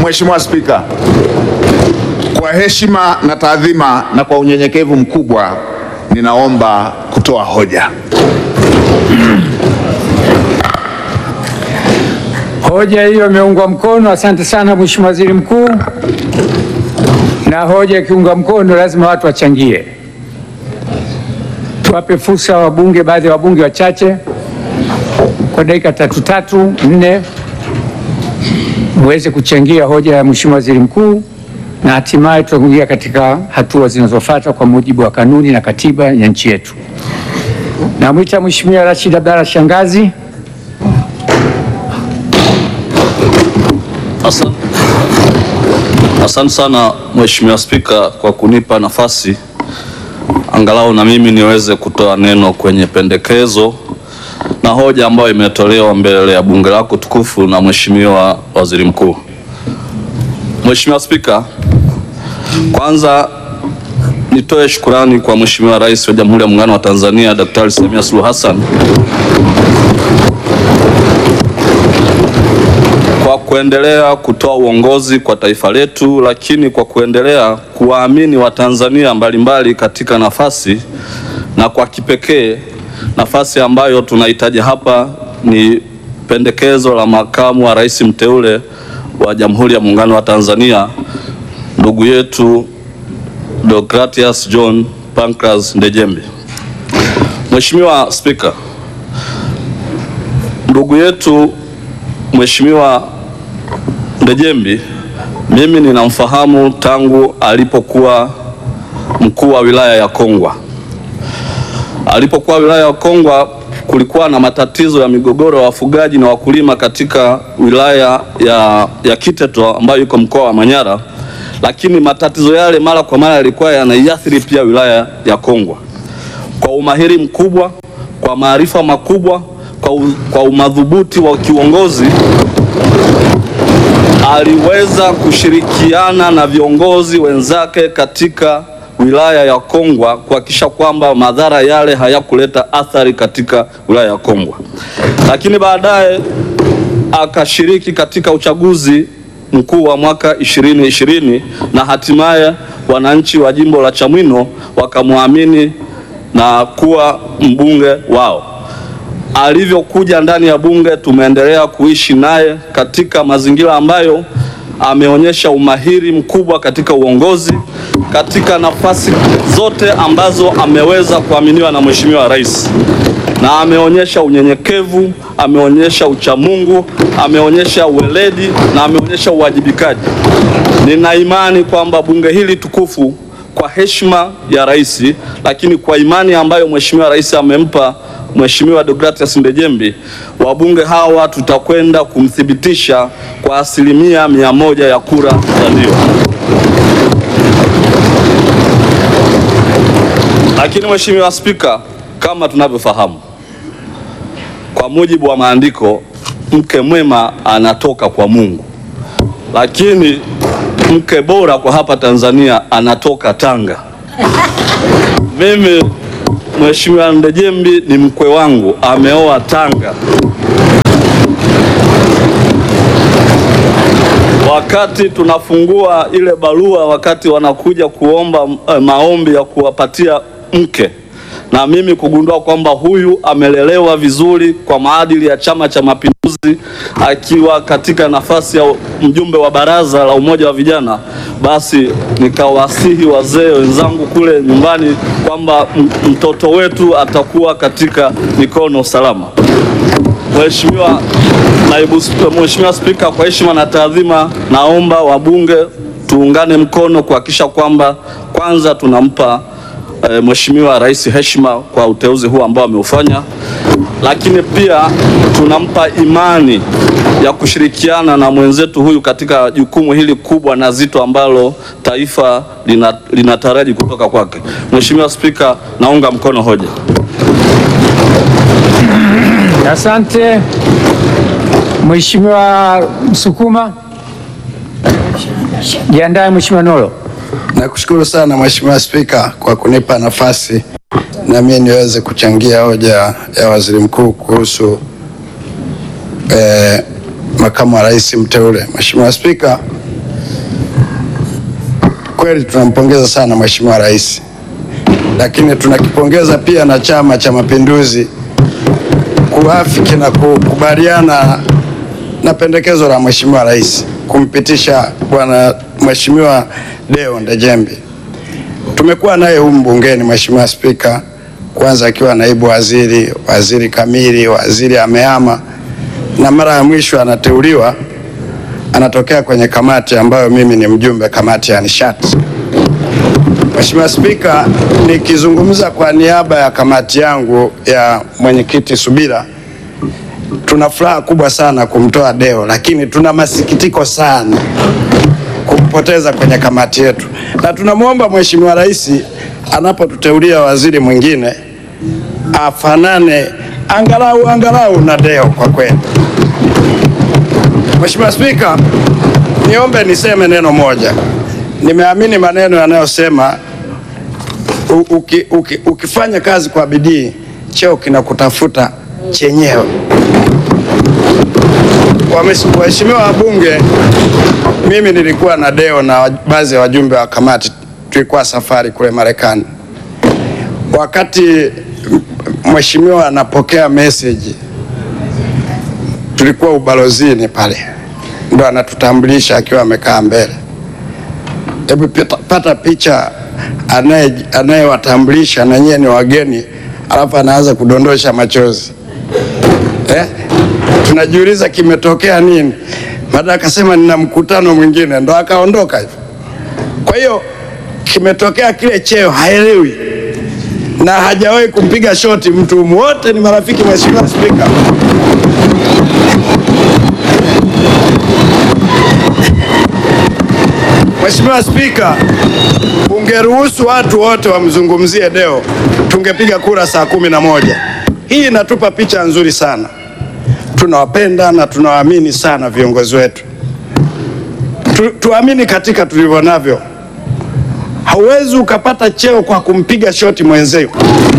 Mheshimiwa Spika, kwa heshima na taadhima na kwa unyenyekevu mkubwa ninaomba kutoa hoja. Hoja hiyo imeungwa mkono. Asante sana Mheshimiwa Waziri Mkuu. Na hoja ikiungwa mkono, lazima watu wachangie. Tuwape fursa wabunge, baadhi ya wabunge wachache kwa dakika tatu tatu nne, muweze kuchangia hoja ya Mheshimiwa Waziri Mkuu, na hatimaye tutaingia katika hatua zinazofuata kwa mujibu wa kanuni na katiba ya nchi yetu. Namwita Mheshimiwa Rashid Abdalla Shangazi. Asante. Asante sana Mheshimiwa Spika kwa kunipa nafasi angalau na mimi niweze kutoa neno kwenye pendekezo na hoja ambayo imetolewa mbele ya bunge lako tukufu na Mheshimiwa Waziri Mkuu. Mheshimiwa Spika, kwanza nitoe shukurani kwa Mheshimiwa Rais wa Jamhuri ya Muungano wa Tanzania Daktari Samia Suluhu Hassan kwa kuendelea kutoa uongozi kwa taifa letu, lakini kwa kuendelea kuwaamini Watanzania mbalimbali katika nafasi na kwa kipekee nafasi ambayo tunahitaji hapa ni pendekezo la makamu wa rais mteule wa Jamhuri ya Muungano wa Tanzania ndugu yetu Deogratias John Pancras Ndejembi. Mheshimiwa Spika, ndugu yetu Mheshimiwa Ndejembi mimi ninamfahamu tangu alipokuwa mkuu wa wilaya ya Kongwa. Alipokuwa wilaya ya Kongwa kulikuwa na matatizo ya migogoro ya wafugaji na wakulima katika wilaya ya, ya Kiteto ambayo iko mkoa wa Manyara, lakini matatizo yale mara kwa mara yalikuwa yanaiathiri pia wilaya ya Kongwa. Kwa umahiri mkubwa, kwa maarifa makubwa, kwa, u, kwa umadhubuti wa kiuongozi aliweza kushirikiana na viongozi wenzake katika wilaya ya Kongwa kuhakikisha kwamba madhara yale hayakuleta athari katika wilaya ya Kongwa. Lakini baadaye akashiriki katika uchaguzi mkuu wa mwaka 2020 na hatimaye wananchi wa jimbo la Chamwino wakamwamini na kuwa mbunge wao. Alivyokuja ndani ya bunge, tumeendelea kuishi naye katika mazingira ambayo ameonyesha umahiri mkubwa katika uongozi, katika nafasi zote ambazo ameweza kuaminiwa na Mheshimiwa Rais, na ameonyesha unyenyekevu, ameonyesha uchamungu, ameonyesha uweledi na ameonyesha uwajibikaji. Nina imani kwamba bunge hili tukufu kwa heshima ya rais, lakini kwa imani ambayo Mheshimiwa Rais amempa Mheshimiwa Deogratias Ndejembi, wabunge hawa tutakwenda kumthibitisha kwa asilimia mia moja ya kura za ndio. Lakini Mheshimiwa Spika, kama tunavyofahamu, kwa mujibu wa maandiko, mke mwema anatoka kwa Mungu, lakini mke bora kwa hapa Tanzania anatoka Tanga. Mimi Mheshimiwa Ndejembi ni mkwe wangu, ameoa Tanga. Wakati tunafungua ile barua, wakati wanakuja kuomba eh, maombi ya kuwapatia mke, na mimi kugundua kwamba huyu amelelewa vizuri kwa maadili ya Chama cha Mapinduzi, akiwa katika nafasi ya mjumbe wa baraza la umoja wa vijana, basi nikawasihi wazee wenzangu kule nyumbani kwamba mtoto wetu atakuwa katika mikono salama. Mheshimiwa Naibu Mheshimiwa Spika, kwa heshima na taadhima, naomba wabunge tuungane mkono kuhakikisha kwamba kwanza tunampa e, Mheshimiwa Rais heshima kwa uteuzi huu ambao ameufanya, lakini pia tunampa imani ya kushirikiana na mwenzetu huyu katika jukumu hili kubwa na zito ambalo taifa linataraji lina kutoka kwake. Mheshimiwa Spika, naunga mkono hoja. Asante Mheshimiwa Msukuma. Jiandae Mheshimiwa Nolo. Nakushukuru sana Mheshimiwa Spika kwa kunipa nafasi na mimi niweze kuchangia hoja ya Waziri Mkuu kuhusu eh, makamu wa rais mteule. Mheshimiwa Spika, kweli tunampongeza sana Mheshimiwa Rais, lakini tunakipongeza pia na Chama cha Mapinduzi kuafiki na kukubaliana na pendekezo la Mheshimiwa Rais kumpitisha bwana Mheshimiwa Deo Ndejembi. Tumekuwa naye humu bungeni Mheshimiwa Spika, kwanza akiwa naibu waziri, waziri kamili, waziri amehama, na mara ya mwisho anateuliwa anatokea kwenye kamati ambayo mimi ni mjumbe, kamati ya nishati. Mheshimiwa Spika, nikizungumza kwa niaba ya kamati yangu ya mwenyekiti Subira, tuna furaha kubwa sana kumtoa Deo, lakini tuna masikitiko sana kumpoteza kwenye kamati yetu, na tunamwomba Mheshimiwa Rais anapotuteulia waziri mwingine afanane angalau angalau na Deo kwa kweli. Mheshimiwa Spika, niombe niseme neno moja. Nimeamini maneno yanayosema u- uki, uki, ukifanya kazi kwa bidii cheo kinakutafuta chenyewe. Wamesh- Waheshimiwa wabunge, mimi nilikuwa na Deo na baadhi ya wajumbe wa kamati, tulikuwa safari kule Marekani. Wakati m- mheshimiwa anapokea message, tulikuwa ubalozini pale, ndo anatutambulisha akiwa amekaa mbele. Hebu pita- pata picha anaye anayewatambulisha na nyie ni wageni, alafu anaanza kudondosha machozi eh? Tunajiuliza kimetokea nini? Baada akasema nina mkutano mwingine, ndo akaondoka hivyo. Kwa hiyo kimetokea kile cheo, haelewi na hajawahi kumpiga shoti mtu, wote ni marafiki. Mheshimiwa Spika, Mheshimiwa Spika, ungeruhusu watu wote wamzungumzie Deo, tungepiga kura saa kumi na moja. Hii inatupa picha nzuri sana. Tunawapenda na tunawaamini sana viongozi wetu. Tu, tuamini katika tulivyo navyo. Hauwezi ukapata cheo kwa kumpiga shoti mwenzio.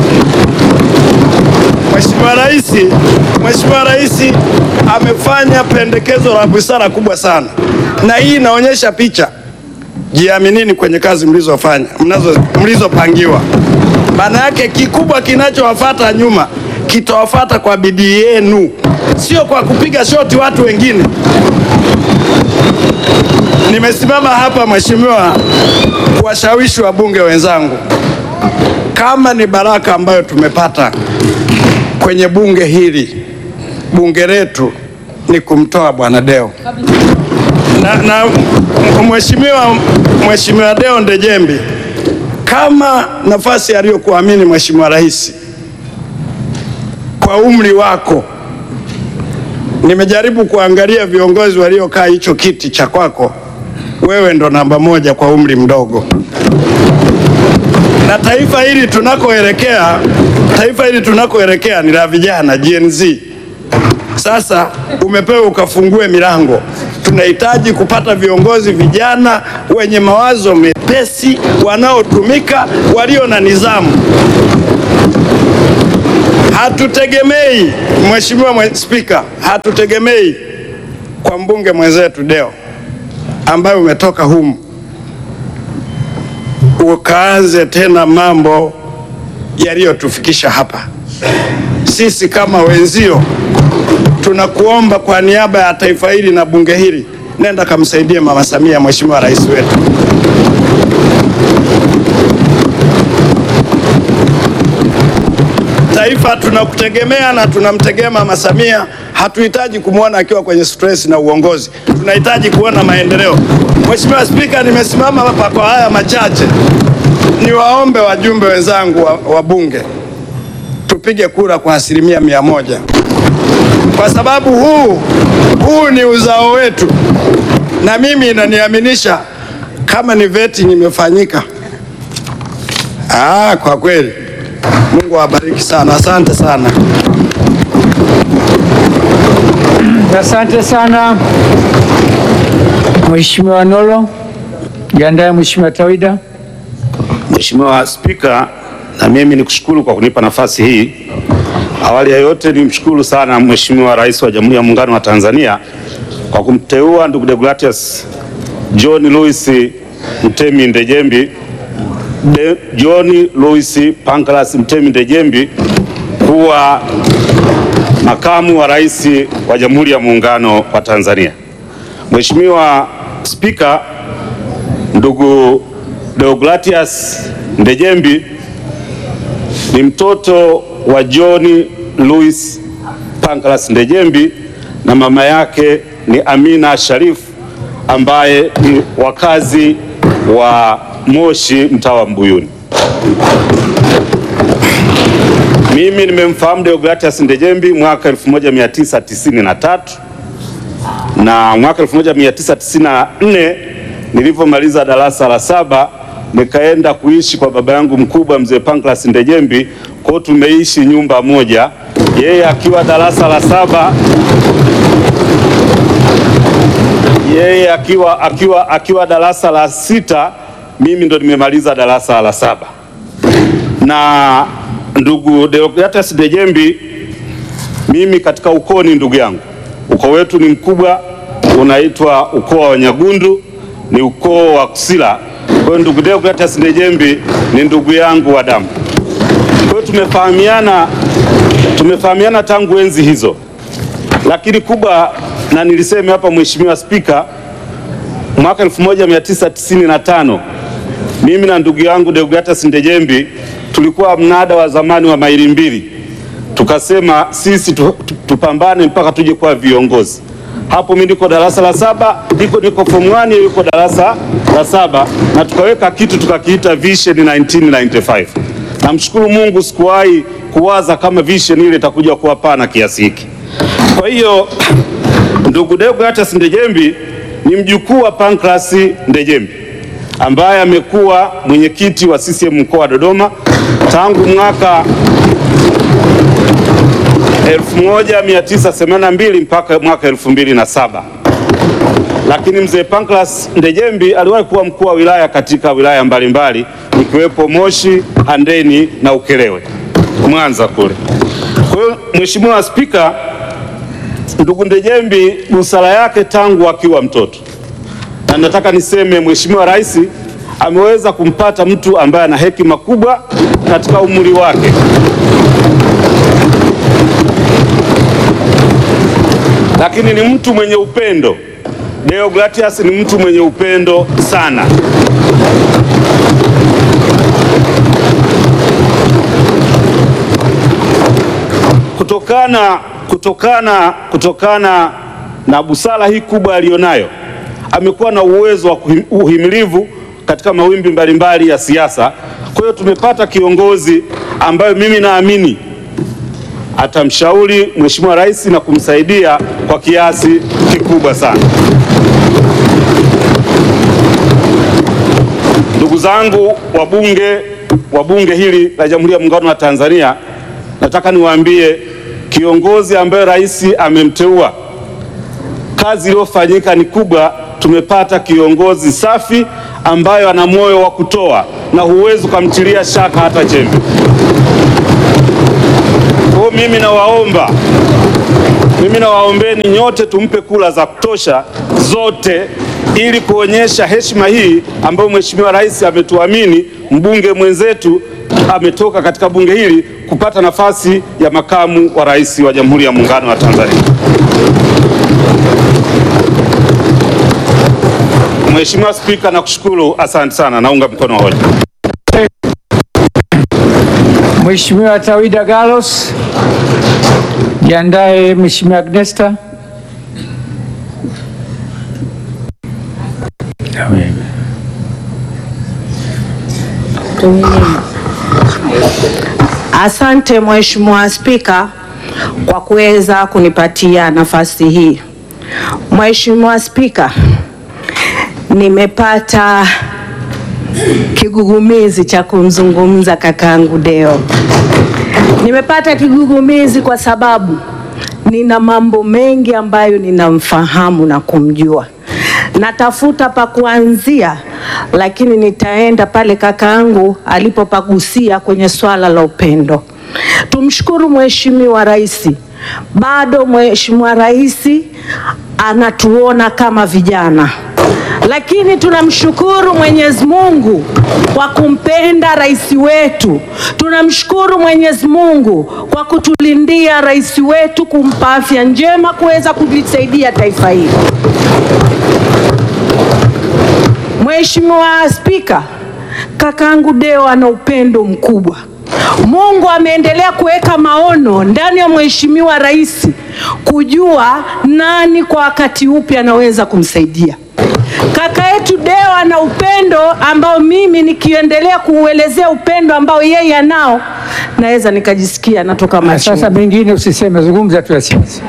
Mheshimiwa Rais, Mheshimiwa Rais amefanya pendekezo la busara kubwa sana, na hii inaonyesha picha jiaminini kwenye kazi mlizofanya mnazo mlizopangiwa. Maana yake kikubwa kinachowafata nyuma kitawafata kwa bidii yenu, sio kwa kupiga shoti watu wengine. Nimesimama hapa mheshimiwa, kuwashawishi wabunge wenzangu, kama ni baraka ambayo tumepata kwenye bunge hili, bunge letu ni kumtoa bwana Deo na, na mheshimiwa mheshimiwa Deo Ndejembi, kama nafasi aliyokuamini mheshimiwa rais, kwa umri wako, nimejaribu kuangalia viongozi waliokaa hicho kiti cha kwako, wewe ndo namba moja kwa umri mdogo, na taifa hili tunakoelekea, taifa hili tunakoelekea ni la vijana Gen Z. Sasa umepewa ukafungue milango. Tunahitaji kupata viongozi vijana wenye mawazo mepesi, wanaotumika, walio na nidhamu. Hatutegemei Mheshimiwa mwe- Spika, hatutegemei kwa mbunge mwenzetu Deo ambaye umetoka humu ukaanze tena mambo yaliyotufikisha hapa. Sisi kama wenzio tunakuomba kwa niaba ya taifa hili na bunge hili, nenda kamsaidie Mama Samia, Mheshimiwa Rais wetu. Taifa tunakutegemea na tunamtegemea Mama Samia. Hatuhitaji kumwona akiwa kwenye stress na uongozi, tunahitaji kuona maendeleo. Mheshimiwa Spika, nimesimama hapa kwa haya machache, niwaombe wajumbe wenzangu wa, wa bunge tupige kura kwa asilimia mia moja kwa sababu huu huu ni uzao wetu, na mimi inaniaminisha kama ni vetting imefanyika. Ah, kwa kweli Mungu awabariki sana, asante sana. Asante sana Mheshimiwa Nolo. Jiandae Mheshimiwa Tawida. Mheshimiwa Spika, na mimi nikushukuru kwa kunipa nafasi hii. Awali ya yote nimshukuru sana Mheshimiwa Rais wa Jamhuri ya Muungano wa Tanzania kwa kumteua ndugu Deogratias John Louis Mtemi Ndejembi De, John Louis Pancras Mtemi Ndejembi kuwa makamu wa rais wa Jamhuri ya Muungano wa Tanzania. Mheshimiwa Spika, ndugu Deogratias Ndejembi ni mtoto wa John Louis Pancras Ndejembi na mama yake ni Amina Sharif ambaye ni wakazi wa Moshi mtaa wa Mbuyuni. Mimi nimemfahamu Deogratias Ndejembi mwaka 1993 na mwaka 1994 nilivyomaliza darasa la saba nikaenda kuishi kwa baba yangu mkubwa mzee Pancras Ndejembi. Kwa hiyo tumeishi nyumba moja, yeye akiwa darasa la saba yeye akiwa, akiwa, akiwa darasa la sita, mimi ndo nimemaliza darasa la saba. Na ndugu Deogratias Ndejembi, mimi katika ukoo ni ndugu yangu. Ukoo wetu ni mkubwa, unaitwa ukoo wa Nyagundu, ni ukoo wa Kusila. Kwa hiyo ndugu Deogratias Ndejembi ni ndugu yangu wa damu. Kwa hiyo tumefahamiana, tumefahamiana tangu enzi hizo, lakini kubwa na nilisema hapa, Mheshimiwa Spika, mwaka 1995 mimi na ndugu yangu Deogratias Ndejembi tulikuwa mnada wa zamani wa maili mbili, tukasema sisi tu, tu, tupambane mpaka tuje kuwa viongozi. Hapo mimi niko darasa la saba, niko niko form 1 yuko darasa la saba, na tukaweka kitu tukakiita Vision 1995. Namshukuru Mungu sikuwahi kuwaza kama vision ile itakuja kuwa pana kiasi hiki. Kwa hiyo ndugu Deogratias Ndejembi ni mjukuu wa Pancras Ndejembi ambaye amekuwa mwenyekiti wa CCM mkoa wa Dodoma tangu mwaka 1982 mpaka mwaka 2007. Lakini mzee Pancras Ndejembi aliwahi kuwa mkuu wa wilaya katika wilaya mbalimbali ikiwepo Moshi, Handeni na Ukerewe Mwanza kule. Kwa hiyo Mheshimiwa Spika, ndugu Ndejembi busara yake tangu akiwa mtoto, na nataka niseme Mheshimiwa Rais ameweza kumpata mtu ambaye ana hekima kubwa katika umri wake. Lakini ni mtu mwenye upendo. Deogratias ni mtu mwenye upendo sana. Kutokana, kutokana, kutokana na busara hii kubwa aliyonayo, amekuwa na uwezo wa kuhim- uhimilivu katika mawimbi mbalimbali ya siasa. Kwa hiyo tumepata kiongozi ambayo mimi naamini atamshauri Mheshimiwa Rais na kumsaidia kwa kiasi kikubwa sana. Ndugu zangu wabunge wa bunge hili la Jamhuri ya Muungano wa Tanzania, nataka niwaambie kiongozi ambaye rais amemteua, kazi iliyofanyika ni kubwa. Tumepata kiongozi safi ambayo ana moyo wa kutoa na huwezi ukamtilia shaka hata chembe. Kwa hiyo mimi nawaomba, mimi nawaombeni nyote tumpe kula za kutosha zote, ili kuonyesha heshima hii ambayo Mheshimiwa Rais ametuamini, mbunge mwenzetu ametoka katika bunge hili kupata nafasi ya makamu wa rais wa Jamhuri ya Muungano wa Tanzania. Mheshimiwa Spika, nakushukuru, asante sana, naunga mkono hoja. Mheshimiwa Tawida Gallos, jiandae. Mheshimiwa Agnesta. Asante Mheshimiwa Spika kwa kuweza kunipatia nafasi hii. Mheshimiwa Spika, nimepata kigugumizi cha kumzungumza kakaangu Deo. Nimepata kigugumizi kwa sababu nina mambo mengi ambayo ninamfahamu na kumjua. Natafuta pa kuanzia, lakini nitaenda pale kakaangu alipopagusia kwenye swala la upendo. Tumshukuru Mheshimiwa Rais, bado Mheshimiwa Rais anatuona kama vijana lakini tunamshukuru Mwenyezi Mungu kwa kumpenda rais wetu. Tunamshukuru Mwenyezi Mungu kwa kutulindia rais wetu, kumpa afya njema kuweza kulisaidia taifa hili. Mheshimiwa Spika, kakaangu Deo ana upendo mkubwa. Mungu ameendelea kuweka maono ndani ya Mheshimiwa Rais kujua nani kwa wakati upi anaweza kumsaidia. Kaka yetu Deo ana upendo ambao mimi nikiendelea kuuelezea upendo ambao yeye anao naweza nikajisikia natoka Na machozi. sasa mengine usiseme, zungumza tu ya siasa.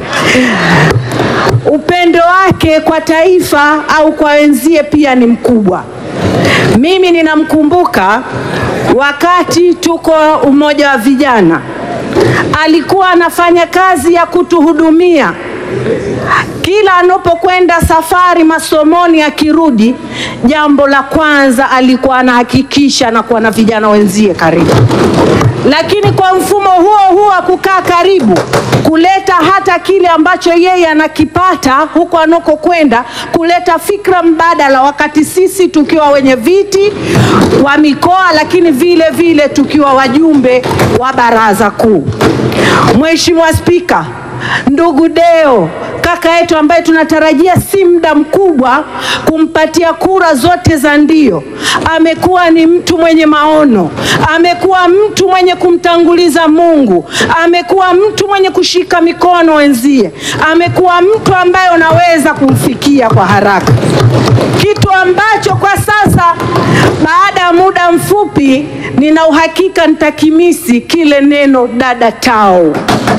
upendo wake kwa taifa au kwa wenzie pia ni mkubwa. Mimi ninamkumbuka wakati tuko umoja wa vijana, alikuwa anafanya kazi ya kutuhudumia kila anapokwenda safari masomoni, akirudi, jambo la kwanza alikuwa anahakikisha anakuwa na vijana wenzie karibu. Lakini kwa mfumo huo huo wa kukaa karibu, kuleta hata kile ambacho yeye anakipata huko anakokwenda, kuleta fikra mbadala, wakati sisi tukiwa wenye viti wa mikoa, lakini vile vile tukiwa wajumbe wa baraza kuu. Mheshimiwa Spika, ndugu Deo kaka yetu ambaye tunatarajia si muda mkubwa kumpatia kura zote za ndio, amekuwa ni mtu mwenye maono, amekuwa mtu mwenye kumtanguliza Mungu, amekuwa mtu mwenye kushika mikono wenzie, amekuwa mtu ambaye unaweza kumfikia kwa haraka, kitu ambacho kwa sasa baada ya muda mfupi nina uhakika nitakimisi kile neno dada tao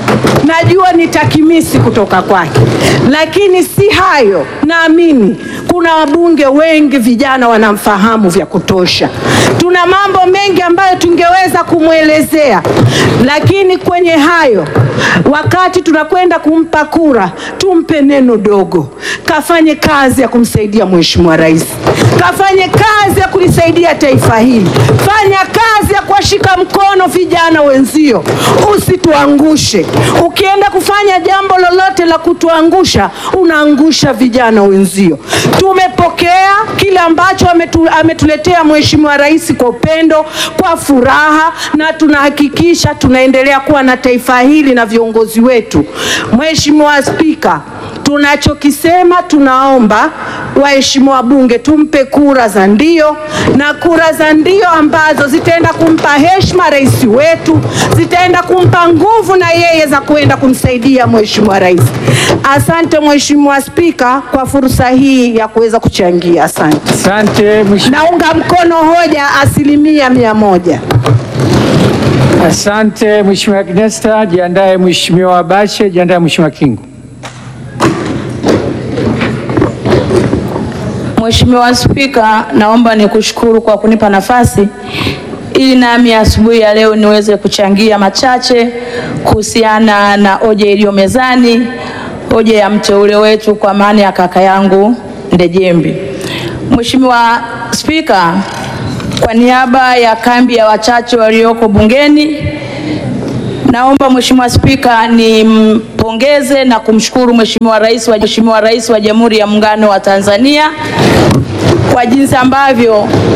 najua nitakimisi kutoka kwake, lakini si hayo. Naamini kuna wabunge wengi vijana wanamfahamu vya kutosha. Tuna mambo mengi ambayo tungeweza kumwelezea, lakini kwenye hayo, wakati tunakwenda kumpa kura, tumpe neno dogo, kafanye kazi ya kumsaidia Mheshimiwa Rais, kafanye kazi ya kulisaidia taifa hili, fanya kazi ya kuwashika mkono vijana wenzio, usituangushe. Ukienda kufanya jambo lolote la kutuangusha, unaangusha vijana wenzio. Tumepokea kile ambacho ametu, ametuletea Mheshimiwa Rais kwa upendo, kwa furaha, na tunahakikisha tunaendelea kuwa na taifa hili na viongozi wetu. Mheshimiwa Spika, tunachokisema tunaomba waheshimiwa wabunge tumpe kura za ndio, na kura za ndio ambazo zitaenda kumpa heshima rais wetu, zitaenda kumpa nguvu na yeye za kuenda kumsaidia mheshimiwa rais. Asante Mheshimiwa Spika kwa fursa hii ya kuweza kuchangia. Asante. Asante mheshimiwa. Naunga mkono hoja asilimia mia moja. Asante mheshimiwa Agnesta. Jiandae mheshimiwa Bashe, jiandae mheshimiwa Kingu. Mheshimiwa Spika, naomba nikushukuru kwa kunipa nafasi ili nami asubuhi ya leo niweze kuchangia machache kuhusiana na hoja iliyo mezani, hoja ya mteule wetu kwa maana ya kaka yangu Ndejembi. Mheshimiwa Spika, kwa niaba ya kambi ya wachache walioko bungeni Naomba Mheshimiwa Spika nimpongeze na kumshukuru Mheshimiwa Rais wa Mheshimiwa Rais wa Jamhuri ya Muungano wa Tanzania kwa jinsi ambavyo